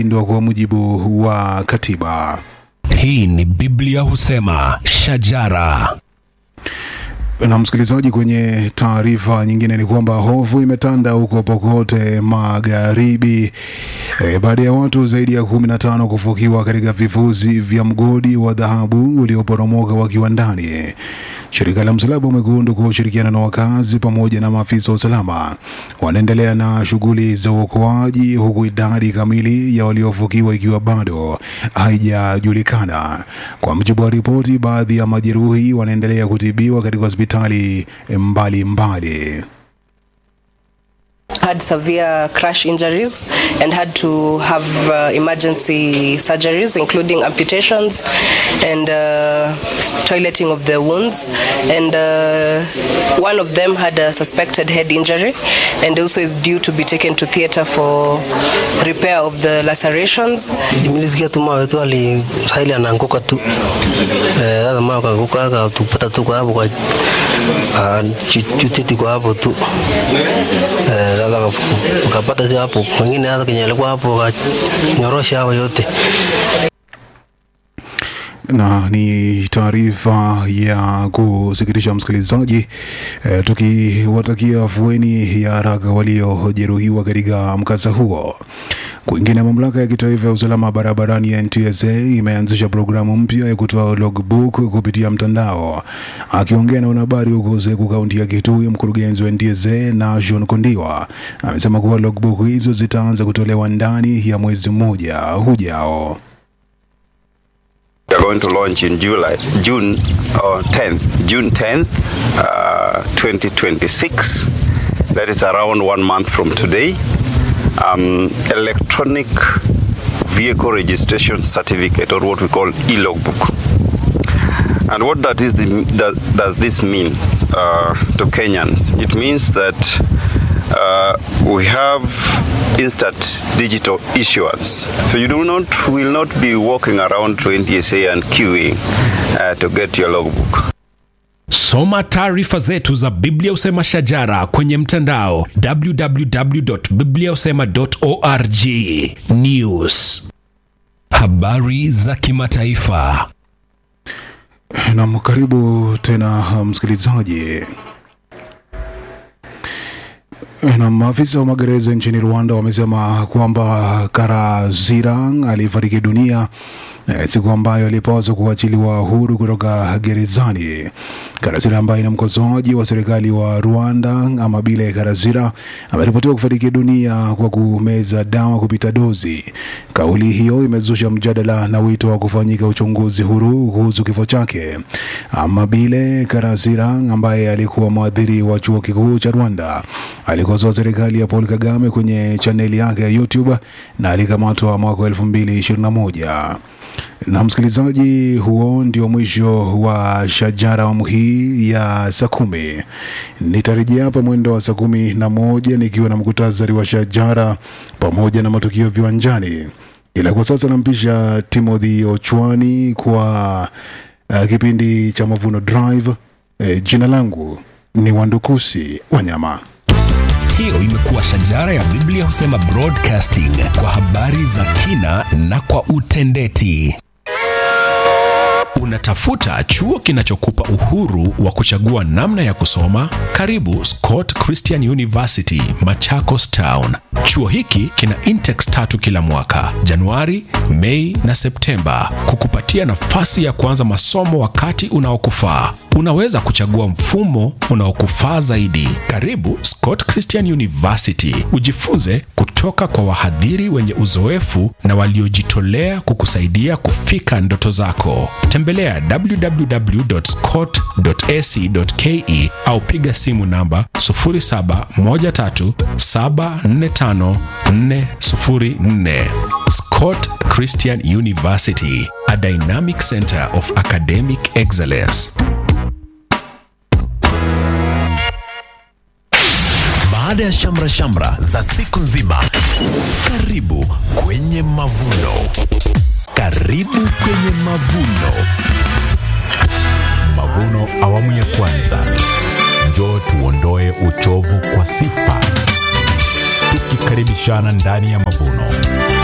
ndio kwa mujibu wa katiba. Hii ni Biblia husema shajara. Na msikilizaji, kwenye taarifa nyingine ni kwamba hofu imetanda huko Pokote Magharibi e, baada ya watu zaidi ya kumi na tano kufukiwa katika vifusi vya mgodi wa dhahabu ulioporomoka wakiwa ndani. Shirika la Msalaba Mwekundu kwa ushirikiana na wakazi pamoja na maafisa wa usalama wanaendelea na shughuli za uokoaji huku idadi kamili ya waliofukiwa ikiwa bado haijajulikana. Kwa mujibu wa ripoti, baadhi ya majeruhi wanaendelea kutibiwa katika hospitali mbalimbali. had severe crash injuries and had to have uh, emergency surgeries, including amputations and uh, toileting of the wounds. And uh, one of them had a suspected head injury and also is due to be taken to theatre for repair of the lacerations. Nilisikia tu mawe tu ali sahili anaanguka tu eh, sasa mawe kaanguka akatupata tu kwa hapo kwa ah, chu- chutiti kwa hapo tu eh, sasa ukapata si hapo mwingine hata kenye alikuwa hapo akanyorosha hao yote na ni taarifa ya kusikitisha msikilizaji, e, tukiwatakia afueni ya haraka waliojeruhiwa katika mkasa huo. Kwingine, mamlaka ya kitaifa ya usalama barabarani ya NTSA imeanzisha programu mpya ya kutoa logbook kupitia mtandao. Akiongea na wanahabari huko Zeku, kaunti ya Kitui, mkurugenzi wa NTSA Nashon Kondiwa amesema kuwa logbook hizo zitaanza kutolewa ndani ya mwezi mmoja ujao. We are going to launch in July, June or 10th, June 10th, uh, 2026. That is around one month from today. Um, electronic vehicle registration certificate, or what we call e-logbook. And what that is, the, does, does this mean uh, to Kenyans? It means that uh, we have instant digital issuance. So you do not will not be walking around to NTSA and queuing uh, to get your logbook. Soma taarifa zetu za Biblia Usema Shajara kwenye mtandao www.bibliausema.org. News, habari za kimataifa. Nam, karibu tena msikilizaji. Na maafisa wa magereza nchini Rwanda wamesema kwamba Karazira alifariki dunia eh, siku ambayo alipaswa kuachiliwa huru kutoka gerezani. Karazira ambaye ni mkosoaji wa serikali wa Rwanda ama Bile Karazira ameripotiwa kufariki dunia kwa kumeza dawa kupita dozi. Kauli hiyo imezusha mjadala na wito wa kufanyika uchunguzi huru kuhusu kifo chake. Amabile Karazira ambaye alikuwa mwadhiri wa chuo kikuu cha Rwanda alikosoa serikali ya Paul Kagame kwenye chaneli yake ya YouTube na alikamatwa mwaka wa 2021. Na msikilizaji, huo ndio mwisho wa Shajara awamu hii ya saa kumi. Nitarejea hapa mwendo wa saa kumi na moja nikiwa na mkutasari wa Shajara pamoja na matukio viwanjani, ila kwa sasa nampisha Timothy Ochwani kwa uh, kipindi cha Mavuno Drive. Eh, jina langu ni Wandukusi Wanyama. Hiyo imekuwa Shajara ya Biblia Husema Broadcasting kwa habari za kina na kwa utendeti. Unatafuta chuo kinachokupa uhuru wa kuchagua namna ya kusoma? Karibu Scott Christian University, Machakos Town. Chuo hiki kina intex tatu kila mwaka, Januari, Mei na Septemba, kukupatia nafasi ya kuanza masomo wakati unaokufaa. Unaweza kuchagua mfumo unaokufaa zaidi. Karibu Scott Christian University, ujifunze kutoka kwa wahadhiri wenye uzoefu na waliojitolea kukusaidia kufika ndoto zako. Tembelea www.scott.ac.ke au piga simu namba 0713745404. Scott Christian University, a dynamic center of academic excellence. Baada ya shamra shamra za siku nzima, karibu kwenye mavuno. Karibu kwenye mavuno. Mavuno awamu ya kwanza. Njoo tuondoe uchovu kwa sifa, tukikaribishana ndani ya mavuno.